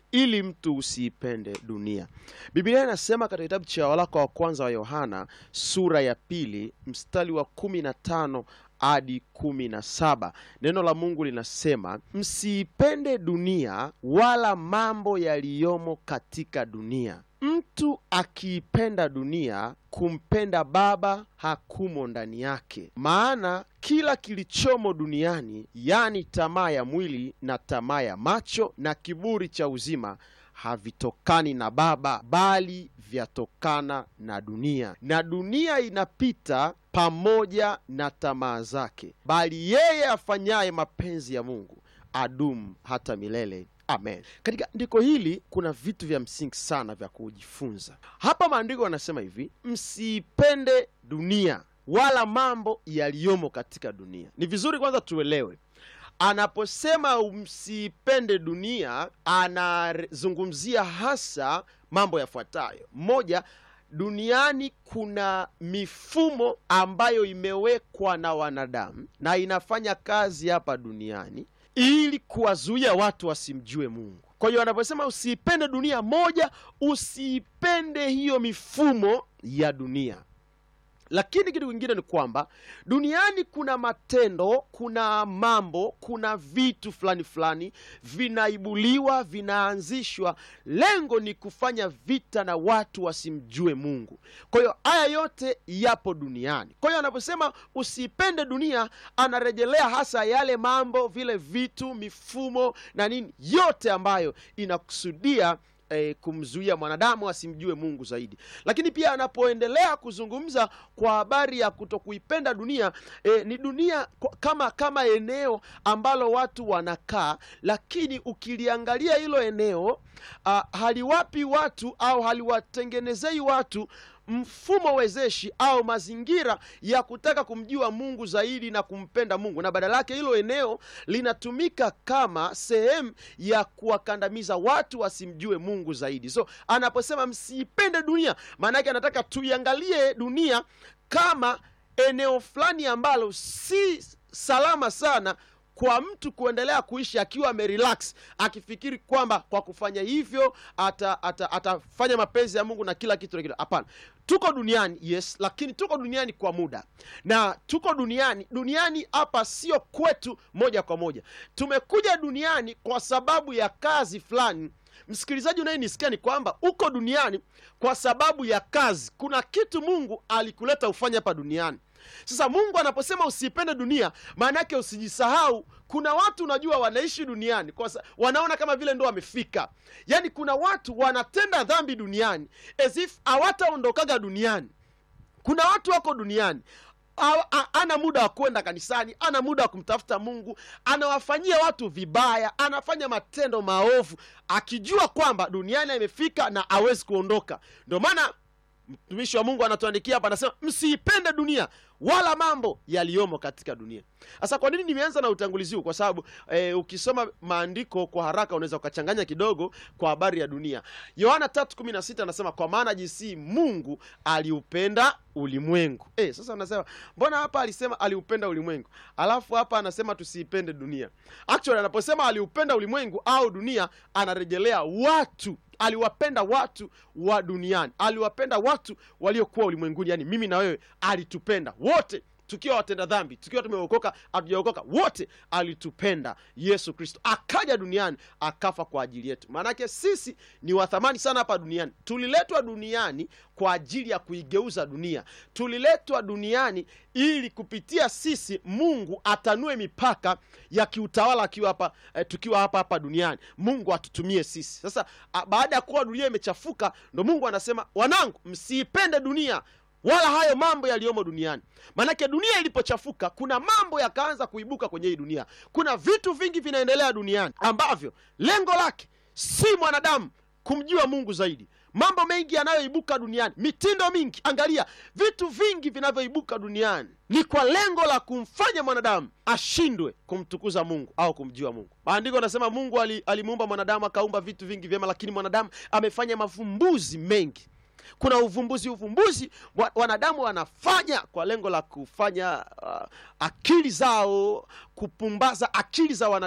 ili mtu usiipende dunia. Biblia inasema katika kitabu cha waraka wa kwanza wa Yohana sura ya pili mstari wa kumi na tano hadi kumi na saba neno la Mungu linasema msiipende dunia wala mambo yaliyomo katika dunia. Mtu akiipenda dunia, kumpenda Baba hakumo ndani yake. Maana kila kilichomo duniani, yaani tamaa ya mwili na tamaa ya macho na kiburi cha uzima havitokani na Baba, bali vyatokana na dunia, na dunia inapita pamoja na tamaa zake, bali yeye afanyaye mapenzi ya Mungu adumu hata milele. Amen. Katika andiko hili kuna vitu vya msingi sana vya kujifunza hapa. Maandiko yanasema hivi, msiipende dunia wala mambo yaliyomo katika dunia. Ni vizuri kwanza tuelewe anaposema msiipende dunia, anazungumzia hasa mambo yafuatayo. Moja, duniani kuna mifumo ambayo imewekwa na wanadamu na inafanya kazi hapa duniani ili kuwazuia watu wasimjue Mungu. Kwa hiyo anaposema usiipende dunia, moja, usiipende hiyo mifumo ya dunia lakini kitu kingine ni kwamba duniani kuna matendo, kuna mambo, kuna vitu fulani fulani vinaibuliwa, vinaanzishwa. Lengo ni kufanya vita na watu wasimjue Mungu. Kwa hiyo haya yote yapo duniani. Kwa hiyo anaposema usiipende dunia, anarejelea hasa yale mambo, vile vitu, mifumo na nini, yote ambayo inakusudia E, kumzuia mwanadamu asimjue Mungu zaidi. Lakini pia anapoendelea kuzungumza kwa habari ya kutokuipenda dunia e, ni dunia kama kama eneo ambalo watu wanakaa, lakini ukiliangalia hilo eneo a, haliwapi watu au haliwatengenezei watu mfumo wezeshi au mazingira ya kutaka kumjua Mungu zaidi na kumpenda Mungu, na badala yake hilo eneo linatumika kama sehemu ya kuwakandamiza watu wasimjue Mungu zaidi. So anaposema msiipende dunia, maana yake anataka tuiangalie dunia kama eneo fulani ambalo si salama sana kwa mtu kuendelea kuishi akiwa amerelax akifikiri kwamba kwa kufanya hivyo atafanya ata, ata mapenzi ya Mungu na kila kitu na kitu. Hapana, tuko duniani yes, lakini tuko duniani kwa muda, na tuko duniani duniani hapa sio kwetu moja kwa moja. Tumekuja duniani kwa sababu ya kazi fulani. Msikilizaji unayenisikia ni kwamba uko duniani kwa sababu ya kazi. Kuna kitu Mungu alikuleta ufanye hapa duniani. Sasa Mungu anaposema usiipende dunia, maana yake usijisahau. Kuna watu unajua, wanaishi duniani kwa wanaona kama vile ndo wamefika. Yaani kuna watu wanatenda dhambi duniani as if hawataondokaga duniani. Kuna watu wako duniani ana muda wa kwenda kanisani, ana muda wa kumtafuta Mungu, anawafanyia watu vibaya, anafanya matendo maovu, akijua kwamba duniani amefika na hawezi kuondoka. Ndio maana mtumishi wa Mungu anatuandikia hapa, anasema msiipende dunia wala mambo yaliyomo katika dunia. Sasa kwa nini nimeanza na utangulizi huu? Kwa sababu e, ukisoma maandiko kwa haraka unaweza ukachanganya kidogo kwa habari ya dunia. Yohana 3:16 anasema kwa maana jinsi Mungu aliupenda ulimwengu. E, sasa anasema mbona hapa alisema aliupenda ulimwengu, alafu hapa anasema tusiipende dunia. Actually anaposema aliupenda ulimwengu au dunia, anarejelea watu aliwapenda watu wa duniani, aliwapenda watu waliokuwa ulimwenguni, yani mimi na wewe, alitupenda wote tukiwa watenda dhambi, tukiwa tumeokoka, hatujaokoka, wote alitupenda Yesu Kristo, akaja duniani akafa kwa ajili yetu. Maanake sisi ni wathamani sana hapa duniani. Tuliletwa duniani kwa ajili ya kuigeuza dunia. Tuliletwa duniani ili kupitia sisi Mungu atanue mipaka ya kiutawala akiwa hapa eh, tukiwa hapa hapa duniani, Mungu atutumie sisi. Sasa baada ya kuwa dunia imechafuka, ndo Mungu anasema wanangu, msiipende dunia wala hayo mambo yaliyomo duniani. Maanake dunia ilipochafuka, kuna mambo yakaanza kuibuka kwenye hii dunia. Kuna vitu vingi vinaendelea duniani ambavyo lengo lake si mwanadamu kumjua Mungu zaidi. Mambo mengi yanayoibuka duniani, mitindo mingi. Angalia vitu vingi vinavyoibuka duniani ni kwa lengo la kumfanya mwanadamu ashindwe kumtukuza Mungu au kumjua Mungu. Maandiko anasema Mungu alimuumba mwanadamu akaumba vitu vingi vyema, lakini mwanadamu amefanya mavumbuzi mengi kuna uvumbuzi uvumbuzi wanadamu wanafanya kwa lengo la kufanya uh, akili zao kupumbaza akili za wanadamu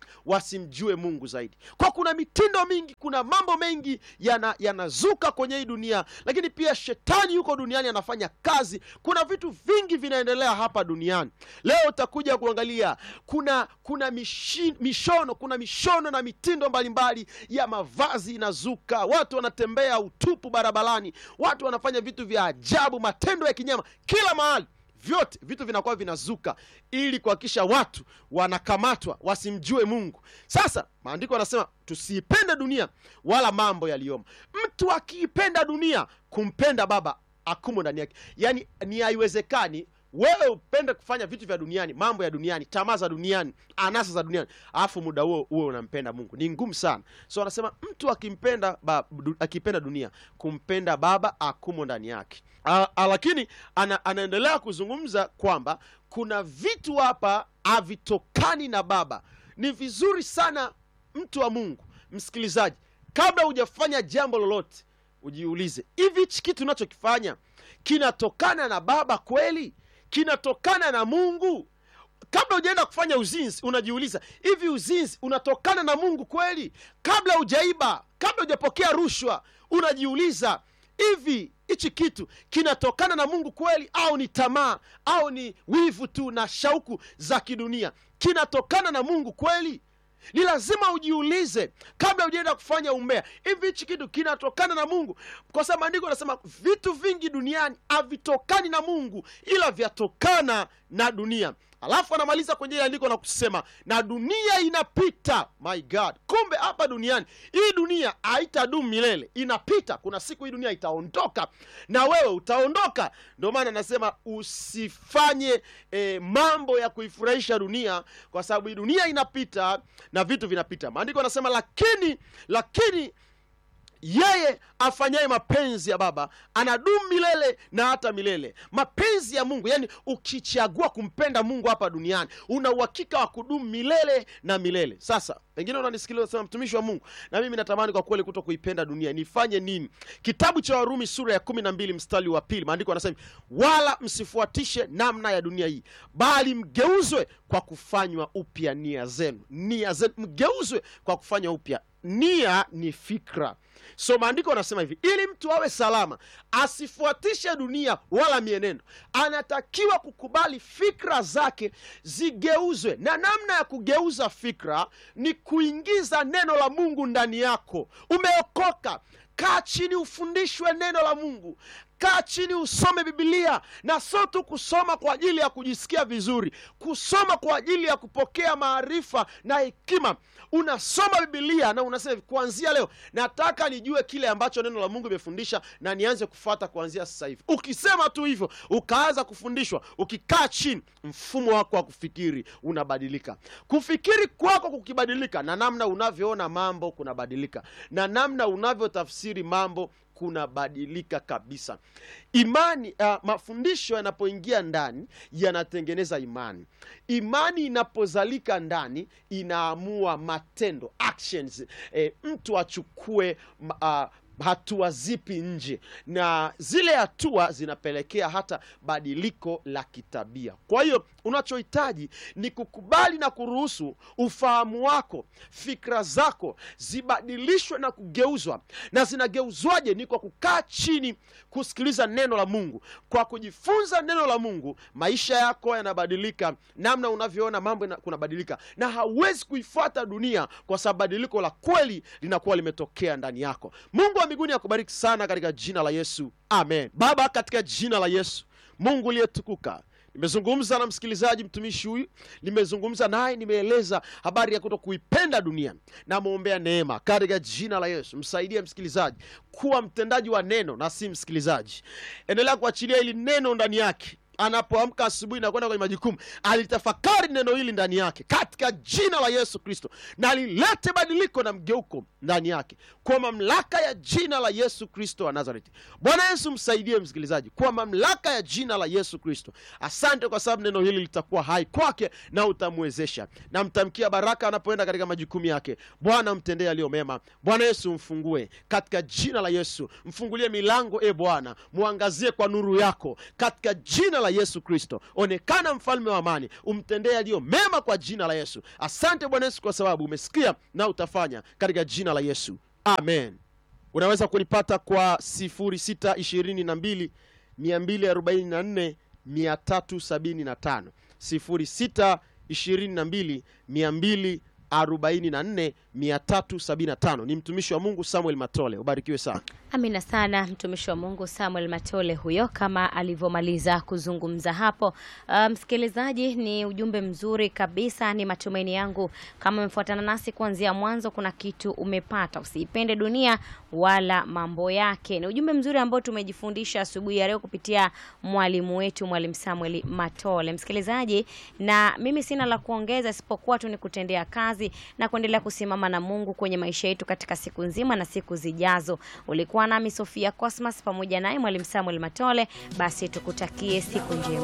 wasimjue mungu zaidi kwa kuna mitindo mingi kuna mambo mengi yana- yanazuka kwenye hii dunia lakini pia shetani yuko duniani anafanya kazi kuna vitu vingi vinaendelea hapa duniani leo utakuja kuangalia kuna kuna mishi, mishono kuna mishono na mitindo mbalimbali ya mavazi inazuka watu wanatembea utupu barabarani watu wanafanya vitu vya ajabu matendo ya kinyama kila mahali vyote vitu vinakuwa vinazuka ili kuhakikisha watu wanakamatwa wasimjue mungu sasa maandiko yanasema tusiipende dunia wala mambo yaliyomo mtu akiipenda dunia kumpenda baba akumo ndani yake yaani ni haiwezekani wewe upende kufanya vitu vya duniani mambo ya duniani tamaa za duniani anasa za duniani alafu muda huo huo unampenda mungu ni ngumu sana so anasema mtu akimpenda ba, du, akipenda dunia kumpenda baba akumo ndani yake A, a, lakini ana, anaendelea kuzungumza kwamba kuna vitu hapa havitokani na baba ni vizuri sana mtu wa mungu msikilizaji kabla hujafanya jambo lolote ujiulize hivi hichi kitu unachokifanya kinatokana na baba kweli kinatokana na mungu kabla hujaenda kufanya uzinzi unajiuliza hivi uzinzi unatokana na mungu kweli kabla hujaiba kabla hujapokea rushwa unajiuliza hivi hichi kitu kinatokana na mungu kweli au ni tamaa au ni wivu tu na shauku za kidunia kinatokana na mungu kweli ni lazima ujiulize kabla hujaenda kufanya umbea hivi hichi kitu kinatokana na mungu kwa sababu maandiko anasema vitu vingi duniani havitokani na mungu ila vyatokana na dunia alafu anamaliza kwenye ile andiko na kusema na dunia inapita my god kumbe hapa duniani hii dunia haitadumu milele inapita kuna siku hii dunia itaondoka na wewe utaondoka ndio maana anasema usifanye eh, mambo ya kuifurahisha dunia kwa sababu hii dunia inapita na vitu vinapita maandiko anasema lakini lakini yeye afanyaye mapenzi ya baba anadumu milele na hata milele mapenzi ya mungu yani ukichagua kumpenda mungu hapa duniani una uhakika wa kudumu milele na milele sasa pengine unanisikiliza sema mtumishi wa mungu na mimi natamani kwa kweli kuto kuipenda dunia nifanye nini kitabu cha warumi sura ya kumi na mbili mstari wa pili maandiko anasema hivi, wala msifuatishe namna ya dunia hii bali mgeuzwe kwa kufanywa upya nia zenu nia zenu mgeuzwe kwa kufanywa upya nia ni fikra so maandiko anasema hivi ili mtu awe salama asifuatishe dunia wala mienendo anatakiwa kukubali fikra zake zigeuzwe na namna ya kugeuza fikra ni kuingiza neno la mungu ndani yako umeokoka kaa chini ufundishwe neno la mungu kaa chini usome bibilia na sio tu kusoma kwa ajili ya kujisikia vizuri kusoma kwa ajili ya kupokea maarifa na hekima unasoma bibilia na unasema hivi, kuanzia leo nataka nijue kile ambacho neno la mungu imefundisha na nianze kufuata kuanzia sasa hivi ukisema tu hivyo ukaanza kufundishwa ukikaa chini mfumo wako wa kufikiri unabadilika kufikiri kwako kukibadilika na namna unavyoona mambo kunabadilika na namna unavyotafsiri mambo kunabadilika kabisa imani uh, mafundisho yanapoingia ndani yanatengeneza imani imani inapozalika ndani inaamua matendo actions eh, mtu achukue uh, hatua zipi nje na zile hatua zinapelekea hata badiliko la kitabia kwa hiyo unachohitaji ni kukubali na kuruhusu ufahamu wako fikra zako zibadilishwe na kugeuzwa na zinageuzwaje ni kwa kukaa chini kusikiliza neno la mungu kwa kujifunza neno la mungu maisha yako yanabadilika namna unavyoona mambo ina- kunabadilika na hauwezi kuifuata dunia kwa sababu badiliko la kweli linakuwa limetokea ndani yako mungu wa mbinguni akubariki sana katika jina la yesu amen baba katika jina la yesu mungu uliyetukuka nimezungumza na msikilizaji mtumishi huyu nimezungumza naye nimeeleza habari ya kuto kuipenda dunia namwombea neema katika jina la yesu msaidie msikilizaji kuwa mtendaji wa neno na si msikilizaji endelea kuachilia hili neno ndani yake anapoamka asubuhi na kwenda kwenye majukumu alitafakari neno hili ndani yake katika jina la yesu kristo na lilete badiliko na mgeuko ndani yake kwa mamlaka ya jina la yesu kristo wa nazareti bwana yesu msaidie msikilizaji kwa mamlaka ya jina la yesu kristo asante kwa sababu neno hili litakuwa hai kwake na utamwezesha na mtamkia baraka anapoenda katika majukumu yake bwana mtendee aliyo mema bwana yesu mfungue katika jina la yesu mfungulie milango e bwana mwangazie kwa nuru yako katika jina la la Yesu Kristo. Onekana mfalme wa amani, umtendee yaliyo mema kwa jina la Yesu. Asante Bwana Yesu kwa sababu umesikia na utafanya katika jina la Yesu, amen. Unaweza kunipata kwa 0622 244 375 0622 244 375. Ni mtumishi wa Mungu Samuel Matole. Ubarikiwe sana. Amina sana mtumishi wa Mungu Samuel Matole huyo, kama alivyomaliza kuzungumza hapo. Uh, msikilizaji, ni ujumbe mzuri kabisa. Ni matumaini yangu kama umefuatana nasi kuanzia mwanzo, kuna kitu umepata. Usiipende dunia wala mambo yake. Ni ujumbe mzuri ambao tumejifundisha asubuhi ya leo kupitia mwalimu wetu Mwalimu Samuel Matole. Msikilizaji, na mimi sina la kuongeza isipokuwa tu ni kutendea kazi na kuendelea kusimama na Mungu kwenye maisha yetu katika siku nzima na siku zijazo. Ulikuwa nami Sofia Cosmas pamoja naye Mwalimu Samuel Matole. Basi tukutakie siku njema.